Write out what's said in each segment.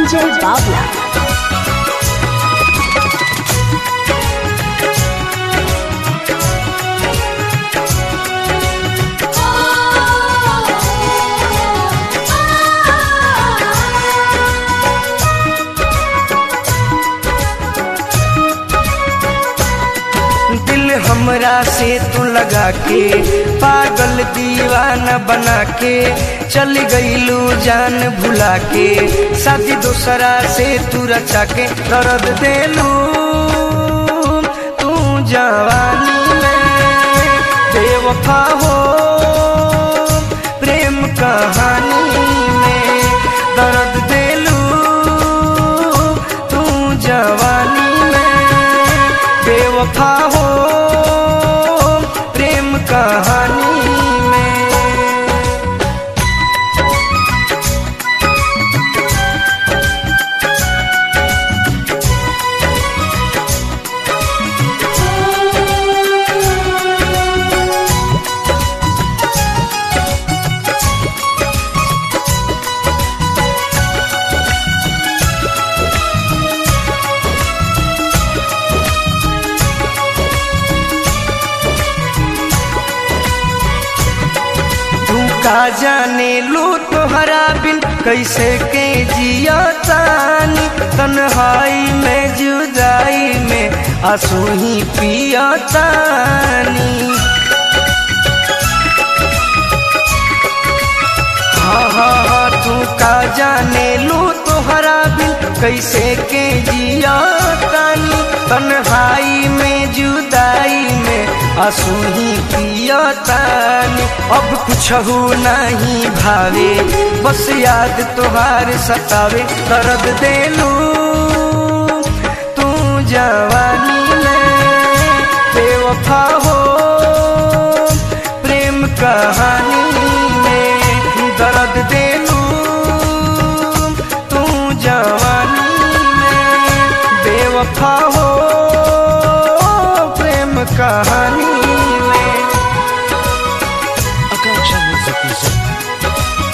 Ranjay Bavla. दिल हमरा से तू लगा के पागल दीवाना बना के चल गईलू जान भुला के शादी दूसरा से तू रचा के दर्द देलू तू जवानी में बेवफा हो प्रेम कहानी में दर्द देलू तू जवानी में बेवफा हो प्रेम कहानी में तू का जाने लू तोहरा बिन कैसे के जिया तानी तन्हाई में जुदाई में आंसू ही पिया तानी हाँ हाँ हाँ तू का जाने लू तोहरा बिन कैसे के जिया तानी तन्हाई में जुदाई में आंसू ही पिया तानी अब कुछ हो नहीं भावे बस याद तोहार सतावे दर्द देलू तू जवानी में बेवफा हो प्रेम कहानी में दर्द देलू तू जवानी में बेवफा हो प्रेम कहानी में Akanksha Music Music.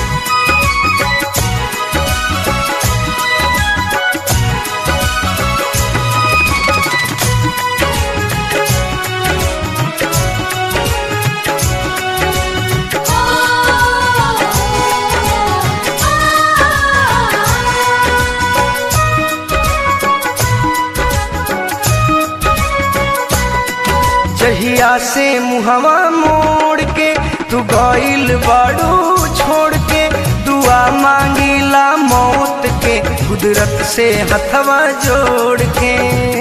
जहिया से मुहवा मोड़ के तू गइल बाड़ू छोड़ के दुआ मांगिला मौत के कुदरत से हथवा जोड़ के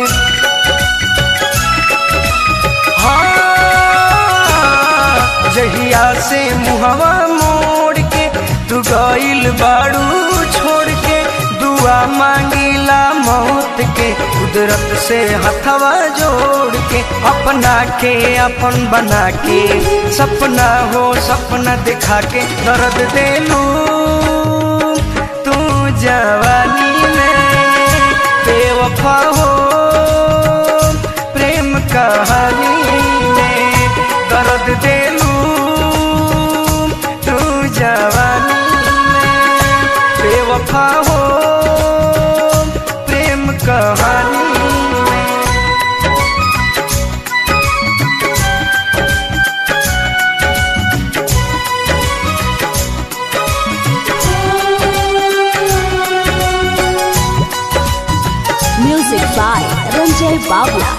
हाँ जहिया से मुहवा मोड़ के तू गइल बाड़ू छोड़ के दुआ मांगिला मौत के कुदरत से हथवा जोड़ के अपना के अपन बना के सपना हो सपना दिखा के दर्द देलू तू जवानी में बेवफा हो प्रेम कहानी में दर्द देलू तू जवानी में बेवफा हो प्रेम कहानी में Music by Ranjay Bavla.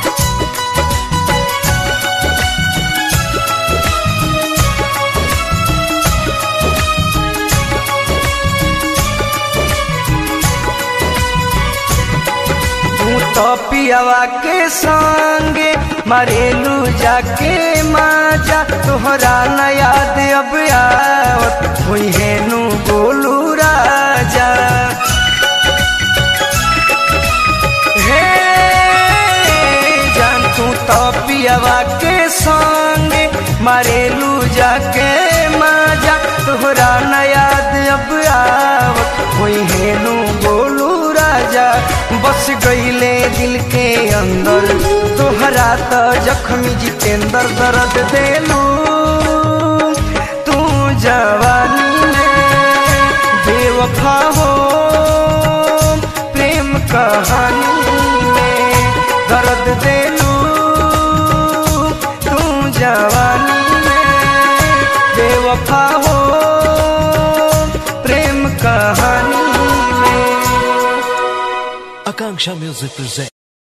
तू तो पियावा के संगे मरेलू जाके माजा तोहरा न याद अब आवत हुई है नू बोलू राजा हे जान तू तो पियावा के संगे मरेलू जाके माजा तोहरा न याद अब आवत हुई है नू बोलू राजा बस गईले दिल के अंदर तोहरा तो जख्मी जितेंद्र दर्द देलू तू जवानी में बेवफा हो कहानी में दर्द देलू तू जवानी में बेवफा हो प्रेम कहानी में Akanksha Music presents.